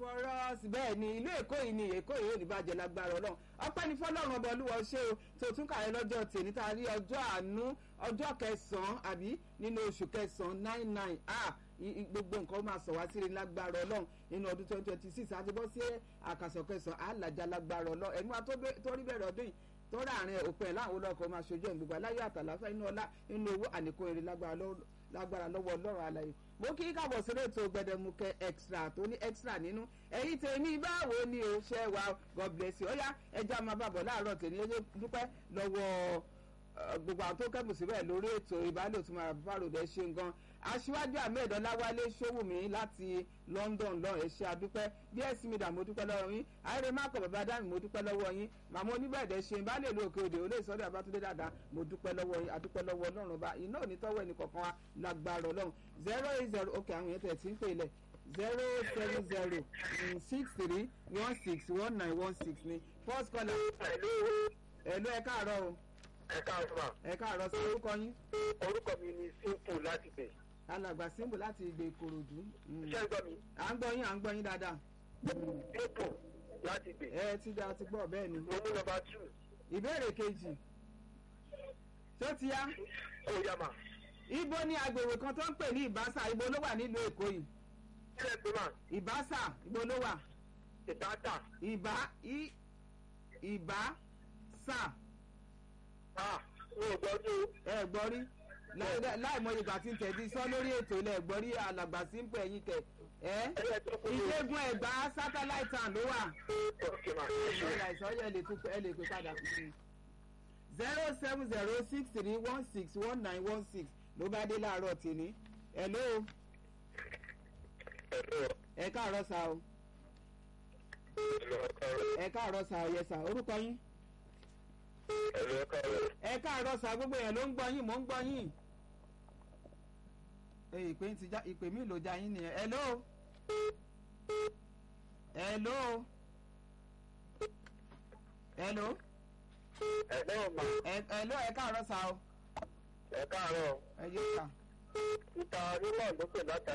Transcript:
us bẹ́ẹ̀ ni ìlú èkó yìí ni èkó yìí ò ní bàjẹ́ lágbára ọlọ́run ọpẹ́ ní fọlọ́run ọba olúwa ṣé o tó tún kàrẹ́ lọ́jọ́ tèmi tá a rí ọjọ́ àánú ọjọ́ kẹsàn-án àbí nínú oṣù kẹsàn-án nine nine ah gbogbo nǹkan máa sọ wá sí ní lágbára ọlọ́run nínú ọdún twenty twenty six àti bọ́ sí àkàsọ̀ kẹsàn-án àlàjá lágbára ọlọ́run ẹ̀mú wa tó rí bẹ̀rẹ̀ ọdún yìí tó ráàrin òpin ẹ̀ láwọn olóko máa ṣojú ẹ̀ gbogbo aláyọ̀ àtàláfẹ́ inú ọlá inú owó àníkó eré lágbára lọ́wọ́ ọlọ́run àlàyé mo kí kábọ̀ sórí ètò gbẹdẹmukẹ extra tó ní extra nínú ẹ̀yin tèmi báwo ni o ṣe wa god bless you ó yá ẹja máa bàbọ̀ láàárọ̀ tèmi ẹ dúpẹ́ lọ́wọ́ gbogbo àwọn tó kẹ́bùn síbẹ̀ lórí ètò ìbálò tó máa bá ròdẹ ṣe gan aṣíwájú ahmed ọláwálé ṣòwòmí láti london lọ ẹ ṣé adúpẹ́ bs mida mo dúpẹ́ lọ́wọ́ yín ayére mákọ bàbá dami mo dúpẹ́ lọ́wọ́ yín màmá oníbẹ̀dẹ̀ ṣe bá lè lo òkè òde olè sọ́dọ̀ abátúndé dáadáa mo dúpẹ́ lọ́wọ́ yín adúpẹ́ lọ́wọ́ ọlọ́run ọba iná ò ní tọ́wọ́ ẹnì kọ̀ọ̀kan wa lágbára ọlọ́run zero eight zero ok àwọn yẹn tẹ̀ tí ń pè lẹ̀ zero seven zero six three one six one nine one six ni first caller ẹ̀lú ẹ̀ káàárọ̀ o ẹ káàárọ̀ ma. ẹ káàárọ̀ sí orúkọ yín. orúkọ mi ni simple láti bẹ̀. alàgbà simple láti ìgbè ìkòròdú. ṣé ń gbọ́ mi. à ń gbọ́ yín à ń gbọ́ yín dáadáa. simple láti bẹ̀. ẹ ti da ti gbọ́ bẹ́ẹ̀ ni. mo mú nọmba two. ìbéèrè kejì. tó ti yá. ó yá ma. ibo ni agbègbè kan tó ń pè ní ìbásà ibo ló wà nílùú èkó yìí. kílẹ̀ pé mà. ìbásà ibo ló wà. ìbátà. ìbá i ìbá sà. ah mi ò gbọ́ ní o. ẹ gbọ́ rí láì mọ ìgbà tí ń tẹ̀dí sọ lórí ètò ilẹ̀ gbọ́ rí alàgbà simple ẹ̀yìn tẹ̀ ẹ́ ìṣègùn ẹ̀gbá satellite town ló wà. ok ma. ìṣọ̀lá ìṣọ̀yẹ̀ ẹ lè tún ẹ lè pè padà fún mi. zero seven zero six three one six one nine one six ló bá dé láàárọ̀ tèmi. hello ẹ káàárọ̀ sá o ẹ káàárọ̀ sá o yẹ sá orúkọ yín ẹ káàárọ̀ sá gbogbo yẹn ló ń gbọ́ yín mò ń gbọ́ yín. ìpè ti já ìpè mi ló já yín nìyẹn hello hello hello ẹ̀gbọ́n ma. hello ẹ káàárọ̀ sá o ẹ káàárọ̀. ẹ yé sá. ìta onímọ̀ ló pè látàrí.